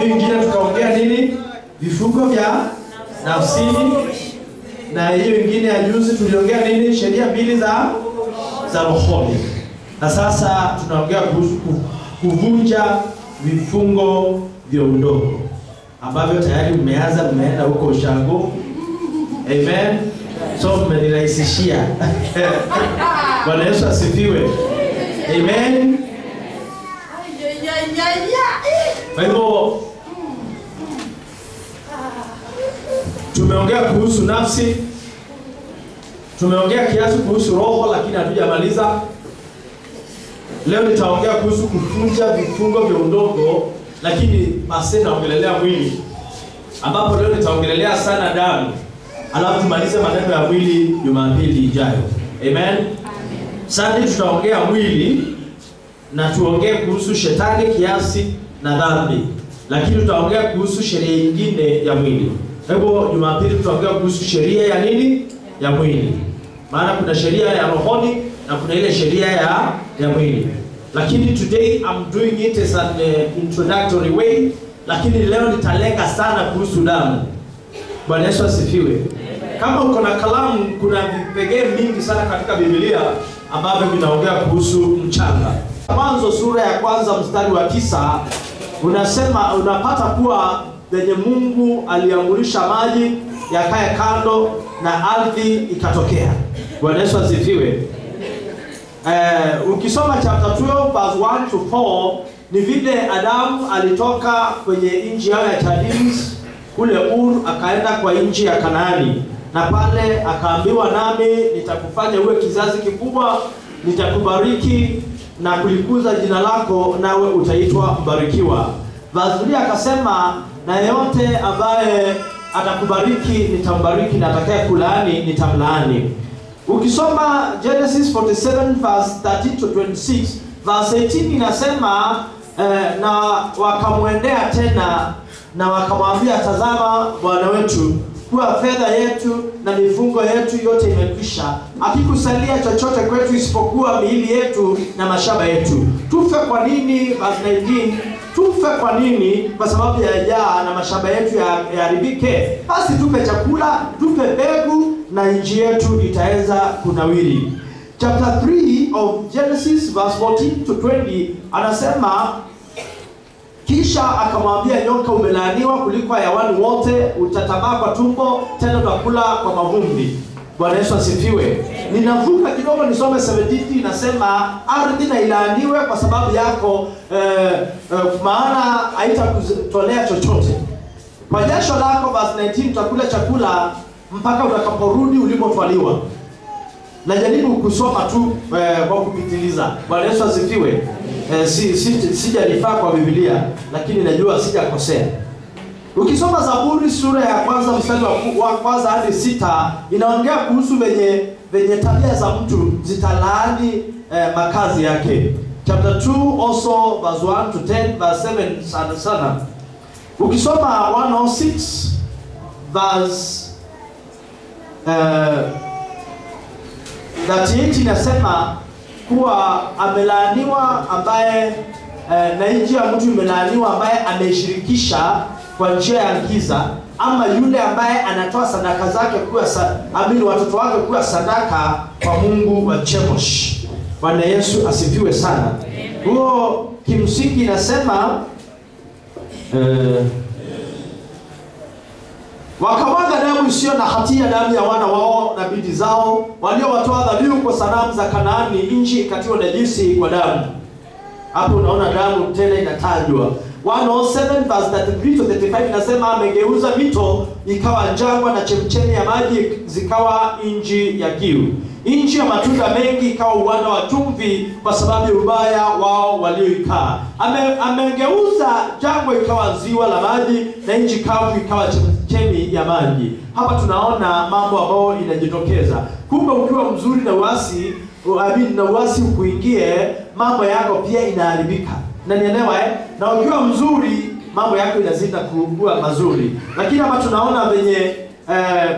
ingine tukaongea nini? Vifungo vya nafsini, na hiyo ingine ya juzi tuliongea nini? Sheria mbili za za rohoni, na sasa tunaongea kuhusu ku- kuvunja vifungo vya udongo ambavyo tayari mmeanza, mmeenda huko ushago. Amen. So mmenirahisishia. Bwana Yesu asifiwe. Amen. Kwa hivyo tumeongea kuhusu nafsi, tumeongea kiasi kuhusu roho, lakini hatujamaliza. Leo nitaongea kuhusu kuvunja vifungo vya udongo, lakini basi naongelelea mwili, ambapo leo nitaongelelea sana damu, alafu tumalize maneno ya mwili Jumapili ijayo. Amen. Sunday tutaongea mwili na tuongee kuhusu shetani kiasi na dhambi, lakini tutaongea kuhusu sheria nyingine ya mwili. Kwa hivyo Jumapili tutaongea kuhusu sheria ya nini? Ya mwili, maana kuna sheria ya rohoni na kuna ile sheria ya ya mwili, lakini today I'm doing it as an uh, introductory way, lakini leo nitalenga sana kuhusu damu. Bwana Yesu asifiwe. Kama uko na kalamu, kuna vipengee mingi sana katika Biblia ambavyo vinaongea kuhusu mchanga. Mwanzo sura ya kwanza mstari wa tisa unasema, unapata kuwa venye Mungu aliamrisha maji yakae kando na ardhi ikatokea. Bwana Yesu asifiwe. Eh, ukisoma chapter 12 verse 1 to 4 ni vile Adamu alitoka kwenye nchi yao ya Chaldeans kule Ur akaenda kwa nchi ya Kanaani, na pale akaambiwa, nami nitakufanya uwe kizazi kikubwa, nitakubariki na kulikuza jina lako, nawe utaitwa mbarikiwa. Verse akasema, na yeyote ambaye atakubariki nitambariki, na atakaye kulaani nitamlaani. Ukisoma Genesis 47 verse 13 to 26, verse 18 inasema eh, na wakamwendea tena na wakamwambia, tazama bwana wetu, kuwa fedha yetu na mifungo yetu yote imekwisha, hakikusalia chochote kwetu isipokuwa miili yetu na mashamba yetu. Tufe kwa nini? Verse 19 tufe kwa nini? Kwa sababu ya jaa na mashamba yetu ya- yaharibike. Basi tupe chakula, tupe mbegu na nchi yetu itaweza kunawiri. Chapter 3 of Genesis verse 14 to 20 anasema kisha akamwambia nyoka, umelaaniwa kuliko hayawani wote, utatabaa kwa tumbo, tena utakula kwa mavumbi. Bwana Yesu asifiwe. Ninavuka kidogo nisome 17 inasema ardhi na ilaaniwe kwa sababu yako eh, eh, maana haitakutolea chochote. Kwa jasho lako, verse 19, utakula chakula mpaka utakaporudi ulipotwaliwa. Najaribu kusoma tu eh, kwa kupitiliza. Bwana Yesu asifiwe. Eh, si, si, sijalifaa kwa Biblia lakini najua sijakosea. Ukisoma Zaburi sura ya kwanza mstari wa, ku- wa kwanza hadi sita inaongea kuhusu venye venye tabia za mtu zitalaani eh, makazi yake. Chapter 2 also verse 1 to 10 verse 7 sana sana. Ukisoma 106 verse eh, 38 inasema kuwa amelaaniwa ambaye eh, na nchi ya mtu imelaaniwa ambaye ameshirikisha kwa njia ya giza, ama yule ambaye anatoa sadaka zake kuwa sa, amini watoto wake kuwa sadaka kwa Mungu wa Chemosh. Bwana Yesu asifiwe sana. Huo kimsingi inasema eh, wakamwaga damu isiyo na hatia, damu ya wana wao na binti zao waliowatoa dhabihu kwa sanamu za Kanaani, nchi ikatiwa najisi kwa damu. Hapo unaona damu tena inatajwa. 107 verse 33 to 35 inasema amegeuza mito ikawa jangwa na chemchemi ya maji zikawa nchi ya kiu. Nchi ya matunda mengi ikawa uwanda wa chumvi kwa sababu ya ubaya wao walioikaa. Ame, amegeuza jangwa ikawa ziwa la maji na nchi kavu ikawa chemchemi ya maji. Hapa tunaona mambo ambayo inajitokeza. Kumbe ukiwa mzuri na uasi Amin, na uasi ukuingie, mambo yako pia inaharibika. Na nielewa eh? Na ukiwa mzuri, mambo yako inazidi kuwa mazuri. Lakini hapa tunaona venye eh,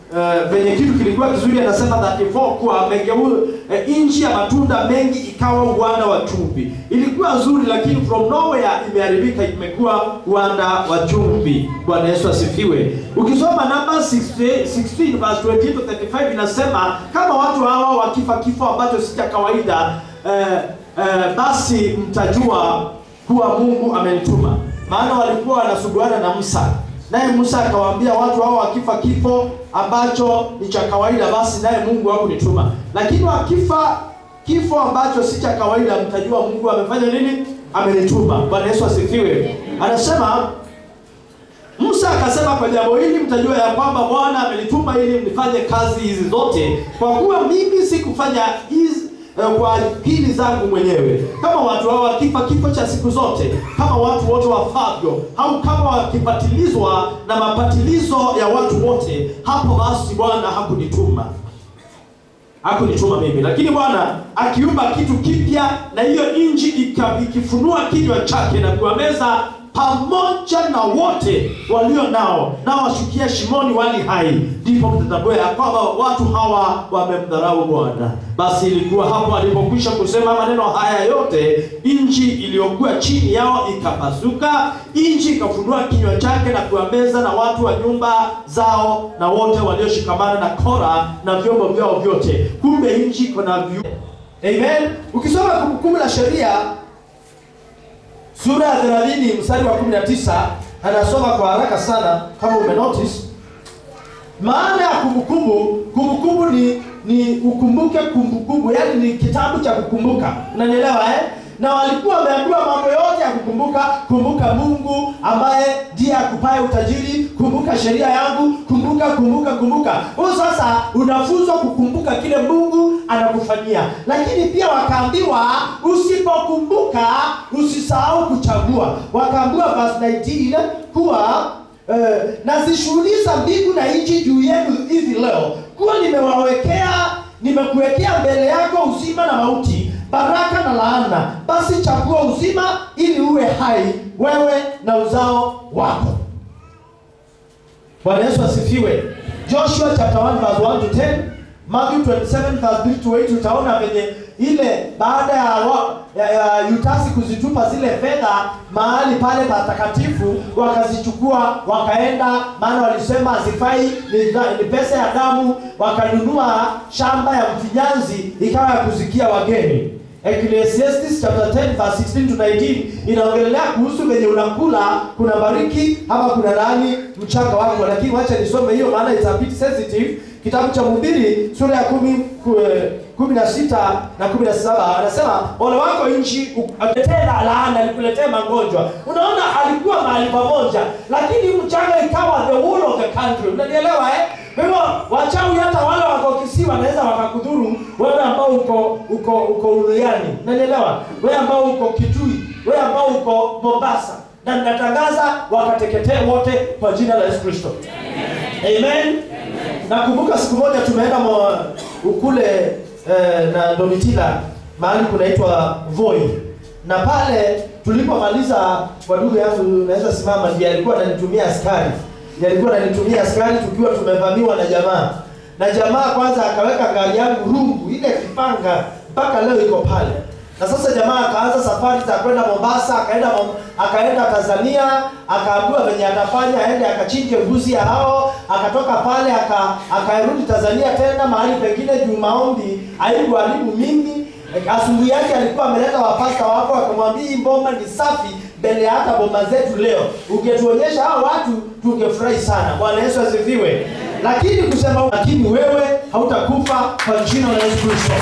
uh, venye kitu kilikuwa kizuri anasema 34 kuwa amegeu uh, nchi ya matunda mengi ikawa uwanda wa chumvi ilikuwa nzuri lakini from nowhere imeharibika imekuwa uwanda wa chumvi bwana yesu asifiwe ukisoma namba 16 16 verse 20 to 35 inasema kama watu hawa wakifa kifo ambacho si cha kawaida eh, eh, basi mtajua kuwa mungu amenituma maana walikuwa wanasuguana na musa naye musa akawaambia watu hao wakifa kifo ambacho ni cha kawaida basi naye mungu hakunituma lakini wakifa kifo ambacho si cha kawaida mtajua mungu amefanya nini amenituma bwana yesu asifiwe anasema Musa akasema kwa jambo hili mtajua ya kwamba Bwana amenituma ili mnifanye kazi hizi zote, kwa kuwa mimi sikufanya hizi eh, kwa akili zangu mwenyewe. Kama watu hao wakifa kifo cha siku zote, kama watu wote wafavyo, au kama wakipatilizwa na mapatilizo ya watu wote, hapo basi Bwana hakunituma hakunituma mimi lakini bwana akiumba kitu kipya na hiyo nchi ika- ikifunua kinywa chake na kuwameza pamoja na wote walio nao nao washukia shimoni wali hai ndipo mtatambua ya kwamba watu hawa wamemdharau bwana basi ilikuwa hapo alipokwisha kusema maneno haya yote nchi iliyokuwa chini yao ikapasuka nchi ikafunua kinywa chake na kuwameza na watu wa nyumba zao na wote walioshikamana na kora na vyombo vyao vyote kumbe nchi iko na vyu amen ukisoma kumbukumbu la sheria sura ya 30 mstari wa 19 anasoma kwa haraka sana kama umenotice maana ya kumbukumbu kumbukumbu ni ni ukumbuke kumbukumbu yaani ni kitabu cha kukumbuka unanielewa eh na walikuwa wameambiwa mambo yote ya kukumbuka kumbuka mungu ambaye ndiye akupaye utajiri kumbuka sheria yangu kumbuka kumbuka kumbuka huyu sasa unafunzwa kukumbuka kile mungu anakufanyia lakini pia wakaambiwa usipokumbuka usisahau kuchagua wakaambiwa verse 19 kuwa Eh, nazishughuliza mbingu na nchi juu yenu hivi leo kuwa nimewawekea nimekuwekea mbele yako uzima na mauti baraka na laana basi chagua uzima ili uwe hai wewe na uzao wako bwana yesu asifiwe joshua chapter 1 verse 1 to 10 Matthew 27 verse 3 to 8 utaona venye ile baada ya, wa, ya, ya Yutasi kuzitupa zile fedha mahali pale patakatifu wakazichukua wakaenda, maana walisema hazifai, ni, dha- ni pesa ya damu. Wakanunua shamba ya mfinyanzi ikawa ya kuzikia wageni. Ecclesiastes chapter 10 verse 16 to 19 inaongelea kuhusu venye unakula kuna bariki ama kuna laani mchanga wako, lakini wacha nisome hiyo maana it's a bit sensitive. Kitabu cha Mhubiri sura ya kumi ku- eh, kumi na sita na kumi na saba anasema ole wako nchi akuletee laana, alikuletea magonjwa. Unaona, alikuwa mahali pamoja, lakini mchanga ikawa the whole of the country. Unanielewa eh? Kwa hivyo wachawi hata wale wako Kisii wanaweza wakakudhuru wewe ambao uko uko uko Uluiani, unanielewa? Wewe ambao uko Kitui, wewe ambao uko Mombasa, na ninatangaza wakateketee wote kwa jina la Yesu Kristo. Amen. Nakumbuka siku moja tumeenda mo- ukule eh, na Domitila mahali kunaitwa Voi, na pale tulipomaliza, kwa ndugu yangu naweza simama, ndiye alikuwa ananitumia askari, ndiye alikuwa ananitumia askari tukiwa tumevamiwa na jamaa, na jamaa kwanza akaweka gari yangu rungu, ile kipanga mpaka leo iko pale na sasa jamaa akaanza safari za kwenda Mombasa, akaenda Mom- akaenda Tanzania, akaambiwa venye atafanya aende akachinje mbuzi ya hao, akatoka pale aka akarudi Tanzania tena mahali pengine juu maombi haikuharibu mimi. Asubuhi yake alikuwa ameleta wapasta wako, akamwambia hii mboma ni safi mbele ya hata boma zetu leo, ungetuonyesha hao watu tungefurahi sana. Bwana Yesu asifiwe. Lakini kusema lakini wewe hautakufa kwa jina la Yesu Kristo.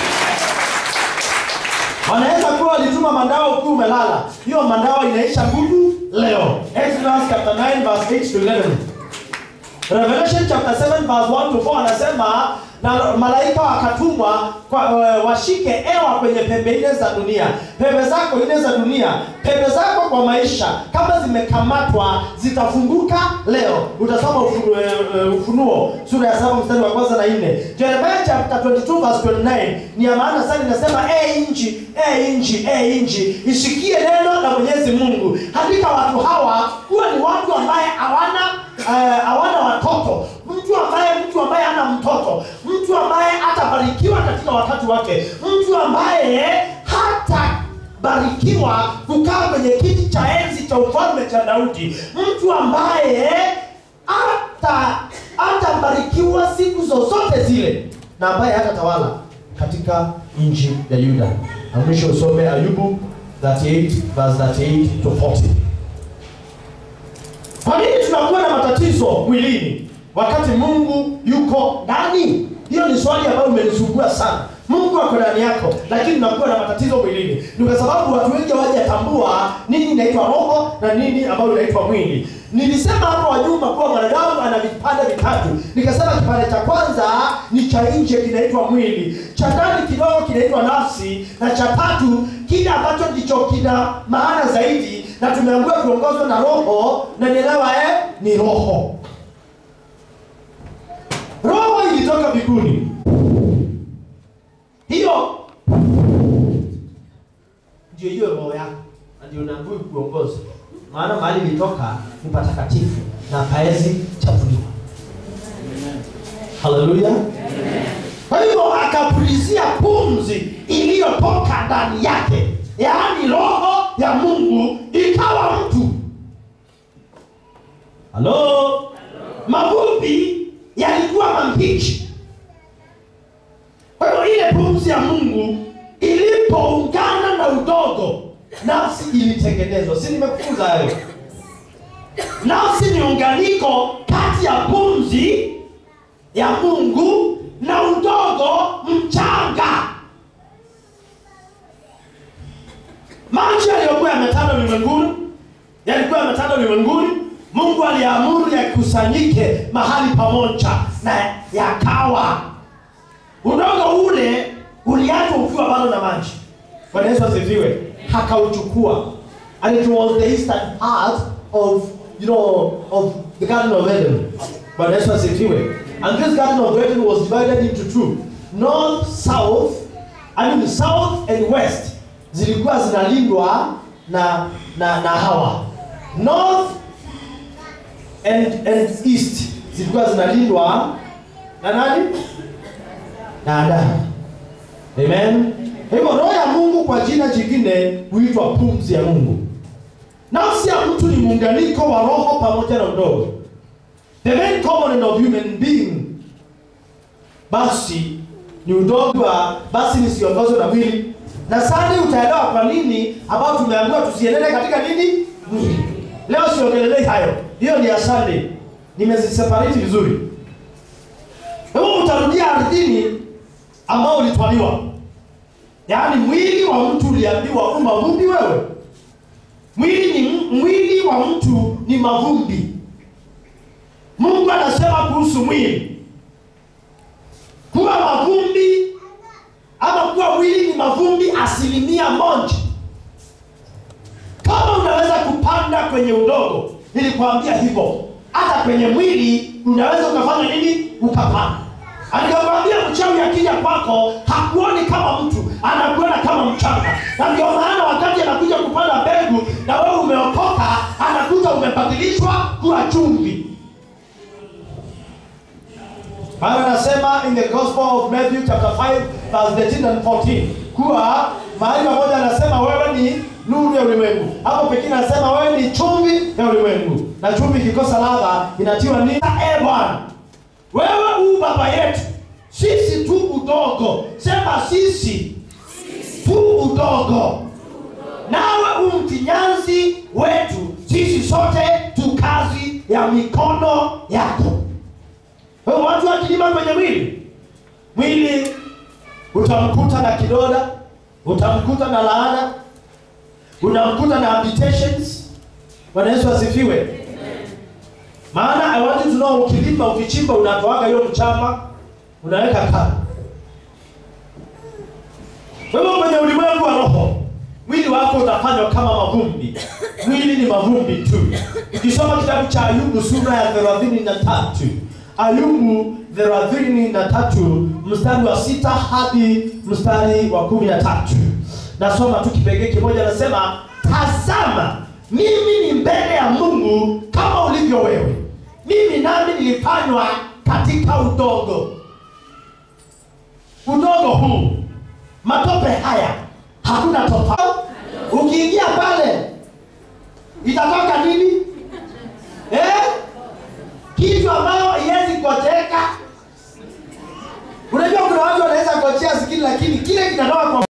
Wanaweza kuwa walituma mandawa ukiwa umelala. Hiyo mandawa inaisha nguvu leo. Exodus chapter 9 verse 8 to 11. Revelation chapter 7 verse 1 to 4 anasema na malaika wakatumwa kwa, uh, washike ewa kwenye pembe nne za dunia, pembe zako nne za dunia, pembe zako kwa maisha kama zimekamatwa zitafunguka leo. Utasoma ufunuo, uh, Ufunuo sura ya saba mstari wa kwanza na nne. Jeremiah chapter 22 verse 29 ni ya maana sana, inasema e nchi, e nchi, e nchi, isikie neno la Mwenyezi Mungu. Hakika watu hawa huwa ni watu ambaye hawana eh, hawana watoto mtu ambaye mtu wakati wake mtu ambaye hatabarikiwa kukaa kwenye kiti cha enzi cha ufalme cha daudi mtu ambaye hata hatabarikiwa siku zozote zile na ambaye hatatawala katika nchi ya yuda na mwisho usome ayubu 38 verse 38 to 40 kwa nini tunakuwa na matatizo mwilini wakati mungu yuko ndani hiyo ni swali ambayo umenisumbua sana mungu ako ndani yako lakini unakuwa na matatizo mwilini ni kwa sababu watu wengi hawajatambua nini inaitwa roho na nini ambayo inaitwa mwili nilisema hapo wanyuma kuwa mwanadamu ana vipande vitatu nikasema kipande cha kwanza ni cha nje kinaitwa mwili cha ndani kidogo kinaitwa nafsi na cha tatu kile ambacho ndicho kina maana zaidi na tumeambiwa kuongozwa na roho na nielewa eh, ni roho roho ilitoka mbinguni hiyo ndio hiyo roho yako na ndio unaambiwa kuongoza maana mahali ilitoka ni patakatifu na paezi chafuliwa haleluya kwa hivyo akapulizia pumzi iliyotoka ndani yake yaani roho ya mungu ikawa mtu halo mavumbi yalikuwa mambichi kwa hiyo ile pumzi ya mungu ilipoungana na udogo nafsi ilitengenezwa si nimekufunza hayo nafsi ni unganiko kati ya pumzi ya mungu na udogo mchanga maji yaliyokuwa yametanda ulimwenguni yalikuwa yametanda ulimwenguni mungu aliamuru yakusanyike mahali pamoja na yakawa udogo ule uliachwa ukiwa bado na maji bwana yesu asifiwe hakauchukua and it was the eastern part of you know of the garden of eden bwana yesu asifiwe and this garden of eden was divided into two north south i mean south and west zilikuwa zinalindwa na na na hawa north and, and east zilikuwa zinalindwa na nani na adamu amen kwa hivyo roho ya mungu kwa jina jingine huitwa pumzi ya mungu nafsi ya mtu ni muunganiko wa roho pamoja na udogo the main component of human being basi ni udogo wa basi nisiongozwe na mwili na sani utaelewa kwa nini ambao tumeambiwa tusienende katika nini mwili leo siongelelei hayo hiyo ni ya sunday nimeziseparate vizuri kwa hivyo utarudia ardhini ambao ulitwaliwa yaani mwili wa mtu uliambiwa u mavumbi wewe mwili ni mwili wa mtu ni mavumbi mungu anasema kuhusu mwili kuwa mavumbi ama kuwa mwili ni mavumbi asilimia moja kama unaweza kupanda kwenye udogo nilikwambia hivyo hata kwenye mwili unaweza ukafanya nini ukapanda alikamwambia mchawi akija kwako hakuoni kama mtu anakuona kama mchanga na ndio maana wakati anakuja kupanda mbegu na wewe umeokoka anakuja umebadilishwa kuwa chumvi Biblia anasema in the Gospel of Matthew chapter 5 verse 13 and 14 kuwa mahali pamoja anasema wewe ni nuru ya ulimwengu. Hapo pekine anasema wewe ni chumvi ya ulimwengu, na chumvi ikikosa ladha inatiwa nini? Eh Bwana, wewe u baba yetu, sisi tu udogo. Sema sisi tu udogo, nawe u mfinyanzi wetu, sisi sote tu kazi ya mikono yako. Kwa hiyo watu wakilima kwenye mwili, mwili utamkuta na kidoda, utamkuta na laana, unamkuta na habitations. Bwana Yesu asifiwe. Maana I want you to know, ukilima ukichimba, unatoaga hiyo mchanga, unaweka kando. Kwa hivyo kwenye ulimwengu wa roho, mwili wako utafanywa kama mavumbi. Mwili ni mavumbi tu. Ukisoma kitabu cha Ayubu sura ya thelathini na tatu Ayubu thelathini na tatu mstari wa sita hadi mstari wa kumi na tatu nasoma tu kipengee kimoja, nasema tazama, mimi ni mbele ya Mungu kama ulivyo wewe, mimi nami nilifanywa katika udongo. udongo huu matope haya hakuna topa ukiingia pale itatoka nini eh? kitu ambayo iwezi koteka unajua kuna watu wanaweza kochea sikini lakini kile kinatoka kwa